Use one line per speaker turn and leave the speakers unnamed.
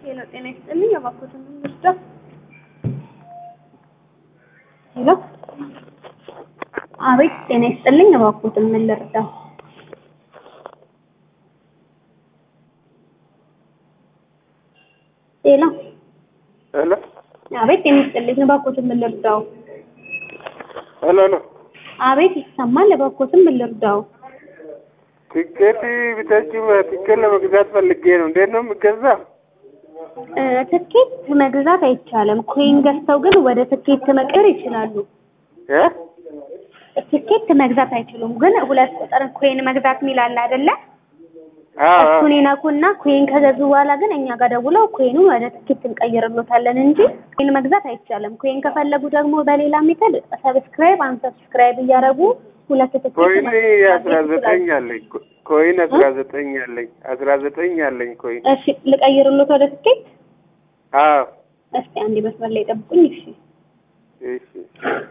ሄሎ ጤና ይስጥልኝ። እባክዎትን እንርዳ። ሄሎ አቤት ጤና ይስጥልኝ። እባክዎትን ምን ልርዳ? ሄሎ
ሄሎ
አቤት ጤና ይስጥልኝ። እባክዎትን ምን ልርዳው?
ሄሎ ሄሎ
አቤት ይሰማል። እባክዎትን ምን ልርዳው?
ቲኬት ብታች ቲኬት ለመግዛት ፈልጌ ነው። እንዴት ነው የሚገዛ?
እ ትኬት መግዛት አይቻልም። ኮይን ገዝተው ግን ወደ ትኬት መቀየር ይችላሉ።
እ
ትኬት መግዛት አይችሉም። ግን ሁለት ቁጥር ኮይን መግዛት የሚል አለ አይደለ?
አዎ
እሱን ይነኩና ኮይን ከገዙ በኋላ ግን እኛ ጋር ደውለው ኮይኑን ወደ ትኬት እንቀይርሎታለን እንጂ ኮይን መግዛት አይቻልም። ኮይን ከፈለጉ ደግሞ በሌላ ሜተድ ሰብስክራይብ አንሰብስክራይብ እያደረጉ ሁለት ትኬት
ኮይን
መግዛት
አስራ ዘጠኝ አለኝ። ኮይን አስራ ዘጠኝ አለኝ። አስራ ዘጠኝ አለኝ ኮይን።
እሺ ልቀይርሎት ወደ ትኬት።
አዎ
እስኪ አንዴ መስመር ላይ ጠብቁኝ። እሺ
እሺ